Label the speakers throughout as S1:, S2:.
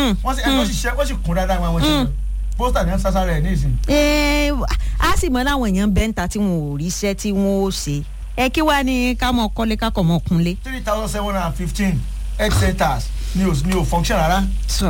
S1: wọ́n sì ẹni tó sì ṣe wọ́n sì kún dáadáa wọn ṣe lọ pósítà ní sásá rẹ̀ ní ìsìn.
S2: Ẹ, a sì mọ láwọn èèyàn bẹ́ńtà tí wọn ò ríṣẹ́ tí wọ́n ó ṣe ẹ kí wàá ní ká mọ kọ́lé ká kọ̀ mọ́ kunlé.
S1: three thousand seven hundred and fifteen health centers ni ò ni ò function rárá.
S2: sọ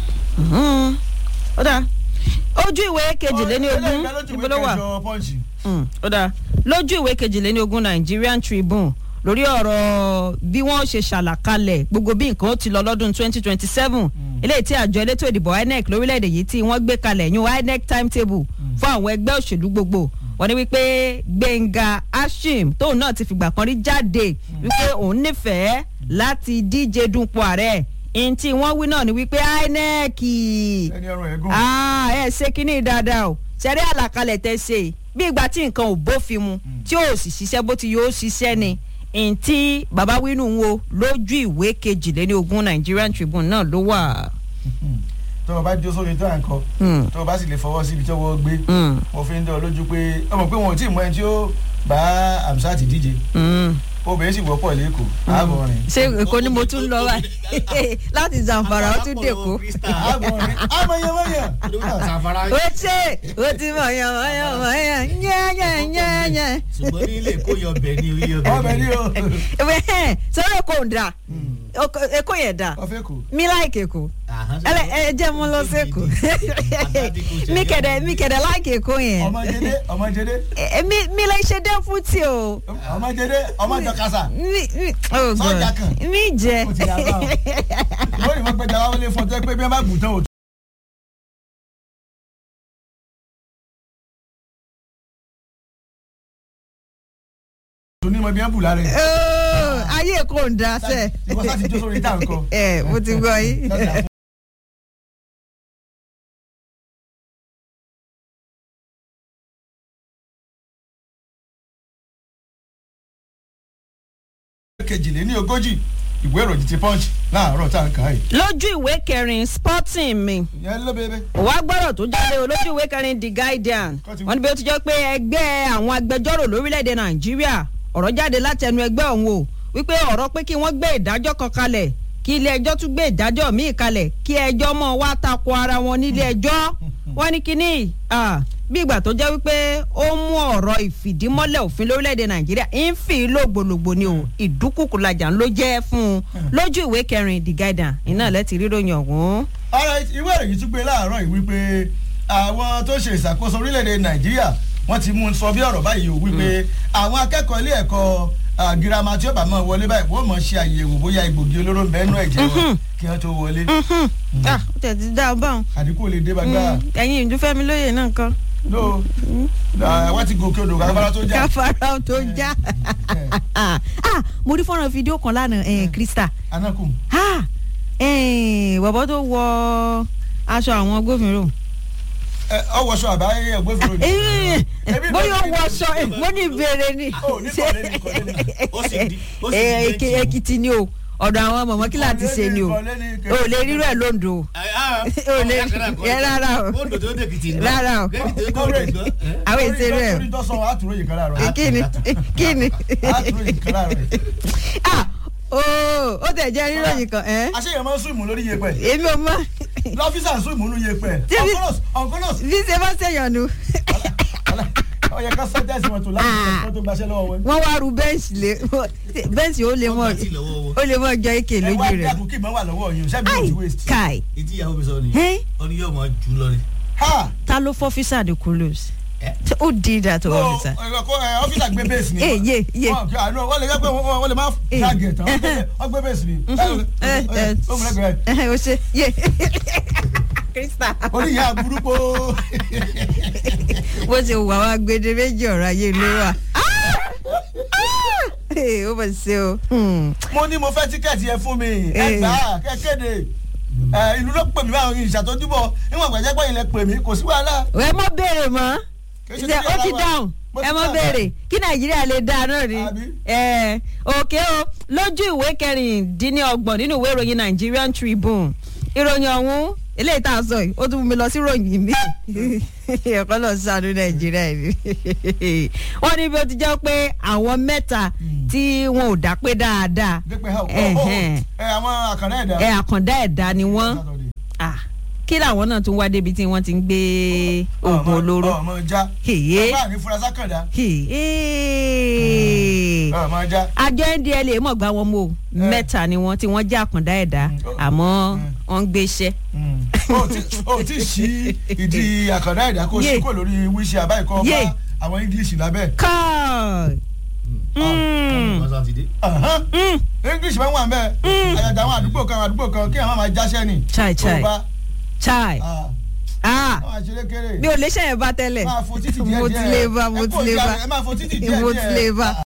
S2: ó dáa ojú ìwé kejìléní ogún ibo ló wà Mm, ó dáa lójú ìwé kejìléní ogún Nigerian Tribune lórí ọ̀rọ̀ bí wọ́n ṣe ṣàlàkalẹ̀ gbogbo bí nǹkan ó ti lọ lọ́dún 2027 eléyìí tí àjọ elétò ìdìbò INEC lórílẹ̀‐èdè yìí tí wọ́n gbé kalẹ̀ yún INEC timetable fún àwọn ẹgbẹ́ òṣèlú gbogbo wọ́n ní wípé Gbẹ̀ngà Ashim tóun náà ti fìgbà kan rí jáde wípé òun nífẹ̀ẹ́ láti díje dupò ààrẹ ihun tí wọ́n wí náà ni wípé INEC
S1: ẹni ọrùn ẹ̀ gùn.
S2: ah ẹ ṣe kínní dáadáa o ṣẹ̀rí àlàkalẹ̀ tẹ́ ṣe bí ìgbà tí nǹkan ò bófin mu tí ò sì ṣiṣẹ́ bó ti yóò ṣiṣẹ́ ni ntí baba wínú ń wo lójú ìwé kejìléní ogún Nigerian Tribune náà ló wà.
S1: tó o bá jó sórí tó à ń kọ
S2: Mm.
S1: tó o bá sì lè fọwọ́ síbi tó wọ́n gbé
S2: Mm.
S1: mo fi ń dán ọ lójú pé ọmọ pé wọn ò tí ì mọ ẹni tí ó bá Hamzat díje
S2: Mm.
S1: obìnrin sì wọ́pọ̀ lẹ́kọ̀ọ́ ààbọ̀ rìn
S2: ṣé èkó ni mo tún lọ wá láti Zamfara ó tún dèkó.
S1: ààbọ̀ rìn àmọ̀yẹmọ̀yẹ.
S2: ó ṣe ó ti mọ̀ yàn mọ̀ yàn mọ̀ yàn yẹ́nyẹ́nyẹ́nyẹ́.
S3: ṣùgbọ́n ní ilé kó yọ bẹ̀ ní orí ọbẹ̀
S1: ọbẹ̀ ni o
S2: Ẹ̀hẹ́n, sọ́dọ̀ èkó ń dà èkó yẹn dà
S1: ọfẹ́ kù.
S2: mi láìkè èkó ẹlẹ ẹ jẹ́ mo lọ sẹ́kù mi kẹ̀dẹ̀ mi kẹ̀dẹ̀ láìkè èkó yẹn
S1: ọmọjẹdẹ ọmọjẹdẹ
S2: Ẹ, mi mi lè ṣe dẹ́ fún tí o
S1: ọmọjẹdẹ ọmọjọkasa
S2: mi mi oh
S1: Sọ́jà
S2: God
S1: kan.
S2: mi jẹ
S1: ó ti yà bá ọ ìwọ ni wọn gbẹjà wá wọlé fún ọ tó yẹ pé bí wọn bá bù tán o. tó ní mọ bí wọn bù lára ẹ.
S2: Oh, ayé èkó ń da sẹ
S1: ìwọ sá ti jó sórí tá à ń kọ.
S2: ẹ mo ti gbọ́ yín.
S1: kejìléní ogójì ìwé ìròyìn ti punch láàárọ̀ tá à ń kà á yìí.
S2: lójú ìwé kẹrin sporting mi
S1: ìyẹn ló bẹ́ẹ̀
S2: wàá gbọ́dọ̀ tó jáde o lójú ìwé kẹrin the guardian wọ́n ní bí ó ti jẹ́ pé ẹgbẹ́ àwọn agbẹjọ́rò lórílẹ̀‐èdè nàìjíríà ọ̀rọ̀ jáde láti ẹnu ẹgbẹ́ ọ̀hún o wípé ọ̀rọ̀ pé kí wọ́n gbé ìdájọ́ kan kalẹ̀ kí ilé ẹjọ́ tún gbé ìdájọ́ míì kalẹ̀ kí ẹjọ́ mọ̀ wá tako ara wọn nílé ẹjọ́ wọ́n ní kínní ah, bí ìgbà tó jẹ́ wípé ó mú ọ̀rọ̀ ìfìdímọ́lẹ̀ òfin lórílẹ̀‐èdè nàìjíríà ń fi lògbòlògbò ni o ìdúkùkù lajà ló jẹ́ fún un lójú ìwé kẹrin the guardian iná lẹ́tì ríròyìn ọ̀hún.
S1: alright ìwé ìròyìn tún gbé láàárọ̀ yìí wípé àwọn tó ṣe ìṣàkóso orílẹ̀-èdè nàìjíríà wọ́n ti mú un sọ bí ọ̀rọ̀ báyìí o wípé àwọn akẹ́kọ̀ọ́ ilé ẹ̀kọ́ ah, girama tí ó bá máa wọlé báyìí wọ́n mọ̀ ṣe àyẹ̀wò bóyá egbògi olóró ń bẹ nínú ẹ̀jẹ̀ wọn kí wọ́n tó wọlé
S2: ah ó tẹ̀ ti dá a báwọn.
S1: àdínkù lè dé bá gbára
S2: ẹ̀yin ìdúfẹ́mi lóye náà kan
S1: no wọ́n ti gòkè odò káfárá tó já
S2: káfárá tó já ah mo rí fọ́nrán fídíò kan lánàá eh, Krista
S1: anakun
S2: ah eh, bọ̀bọ̀ tó wọ aṣọ àwọn agbófinró
S1: ọwọ́sọ àbáyé ẹgbẹ́fẹ́
S2: Eh,
S1: Ebi
S2: bóyá ó
S1: bẹ̀rẹ̀
S2: wọ aṣọ mo ní ìbéèrè ni
S1: Ó, ní kọ̀lé ni, kọ̀lé ni.
S3: Ó sì di- ó sì
S2: Eh,
S3: di
S2: Èkì-
S3: méjì.
S2: Èkìtì ni o ọ̀dọ̀ àwọn mọ̀mọ́ kí láti ṣe ni o
S1: Kọ̀lé ni, kọ̀lé ni.
S2: o lè rírọ̀ ẹ̀ lóńdó o Ó lè- ẹ rárá o.
S3: ó dòdò ó dèkìtì náà
S2: Rárá o.
S3: lẹ́kìtì ó dòdò gbọ́.
S2: àwọn èsè rẹ̀
S1: torí tó sọ àtúrò yìí kan láàárọ̀
S2: kí ni kí ni
S1: àtúrò yìí kan láàárọ̀
S2: ah ooo ó tẹ̀ jẹ́ ríròyìn kan ẹ́
S1: àṣeyàn máa ń sún ìmú lórí yẹpẹ
S2: èmi ò mọ̀
S1: lọ́fíìsà ń sún ìmú lórí yẹpẹ
S2: Tí mi-
S1: ọ̀nkọ́nọ̀s ọ̀nkọ́nọ̀s
S2: bí ṣe bá ṣèyàn nu
S1: ọ̀yẹ ká sẹ́tẹ̀sì wọn tó láti ṣe tó gbaṣẹ́ lọ́wọ́ wọn.
S2: wọ́n wá ru bẹ́ǹsì lé bẹ́ǹsì ó lè mọ̀
S3: Wọ́n gbà tí lọ́wọ́ wọn.
S2: ó lè mọ̀ jọ ike
S1: ẹ
S2: lójú
S1: wá
S2: rẹ̀
S1: dẹ́kun kí ìmọ̀ wà lọ́wọ́ yìí ṣẹ́bi
S2: ai
S1: ò ti waste.
S2: kai
S3: ìdí ìyàwó mi sọ ni
S2: Hey.
S3: ó ní yóò máa jù lọ ni.
S1: ha
S2: ta ló fọ́ físà de kulos
S3: Eh.
S2: who did that to
S1: ó
S2: officer
S1: ọ́fíìsà gbé bẹ́ẹ̀sì ni.
S2: Eh, ye, ye.
S1: Wọ́n kí àánú wọ́n lè jẹ́ pé wọ́n wọ́n lè má
S2: Eh.
S1: flag tán wọ́n gbé bẹ́ẹ̀sì ni.
S2: Eh, eh.
S1: ó mú lẹ́gbẹ̀ẹ́
S2: o ṣe ye krista
S1: orí ìyá burúkú.
S2: bó ṣe wà wá gbede méjì ọ̀rọ̀ ayé ló wà ó bọ̀ ṣe o Hmm.
S1: mo ní mo fẹ́ tíkẹ́ẹ̀tì yẹn fún mi ẹ
S2: Eh.
S1: gbà á kẹ́ kéde ẹ, ìlú ló pè mí báwọn ìṣàtọ́júbọ̀ níwọ̀n gbàjẹ́ pé ilẹ̀ pè mí kò sí wàhálà.
S2: ẹ mọ béèrè mọ
S1: Kì í ṣe
S2: ṣe
S1: torí
S2: ó ti
S1: ara wa.
S2: dáhùn
S1: Mo ti
S2: ẹ mọ
S1: dáhùn.
S2: béèrè kí nàìjíríà lè dáa náà ni
S1: Àbí?
S2: ẹ òkè o lójú ìwé kẹrìndínlọ́gbọ̀n nínú ìwé ìròyìn Nigerian Tribune ìròyìn ọ̀hún eléyìí tá a sọ yìí ó tún mú mi lọ sí ìròyìn mi ẹ̀kọ́ lọ sànú nàìjíríà ni wọ́n ní bí ó ti jẹ́ pé àwọn mẹ́ta tí wọn ò dá pé dáadáa
S1: dépẹ́ ha
S2: Ẹ̀hẹ́n.
S1: ẹ àwọn àkàrà ẹ̀dá.
S2: ẹ àkàndá ẹ̀dá ni wọ́n Ah, kí làwọn náà tún wá débi tí wọ́n ti ń gbé oògùn olóró.
S1: ọmọ já
S2: Hèyé.
S1: ọba ní furasá kàndá
S2: Hèyé.
S1: ọmọ já.
S2: àjọ ndla mọ̀ gbá wọn mọ́ o mẹ́ta ni wọ́n tí wọ́n jẹ́ àkàndá ẹ̀dá
S1: Mm.
S2: àmọ́
S1: Mm.
S2: wọ́n ń gbéṣẹ́.
S1: o ti o ti sí ìdí àkàndá ẹ̀dá kó
S2: Yé.
S1: sí kò lórí wíṣẹ́ àbáyé kọ́
S2: Yé.
S1: bá àwọn english lábẹ́.
S2: káì. Mm.
S3: wọ́n sátidé.
S1: Ahan.
S2: Mm.
S1: english máa ń wà mẹ́ẹ̀ àyàjà àwọn àdúgbò kan àwọn àdúgbò kan kí àwọn máa jáṣẹ́ ni.
S2: Chai, chai.
S1: tó bá
S2: chai.
S1: ah,
S2: ah
S1: àwọn àṣeré kéré.
S2: mi ò lè ṣe yẹn bá tẹ́lẹ̀
S1: máa fo títì díẹ̀ díẹ̀
S2: mo ti lè bá mo
S1: ẹ
S2: ti
S1: kó
S2: lè
S1: ìjà
S2: bá
S1: rẹ̀, ẹ máa fo títì díẹ̀ díẹ̀
S2: mo ti lè bá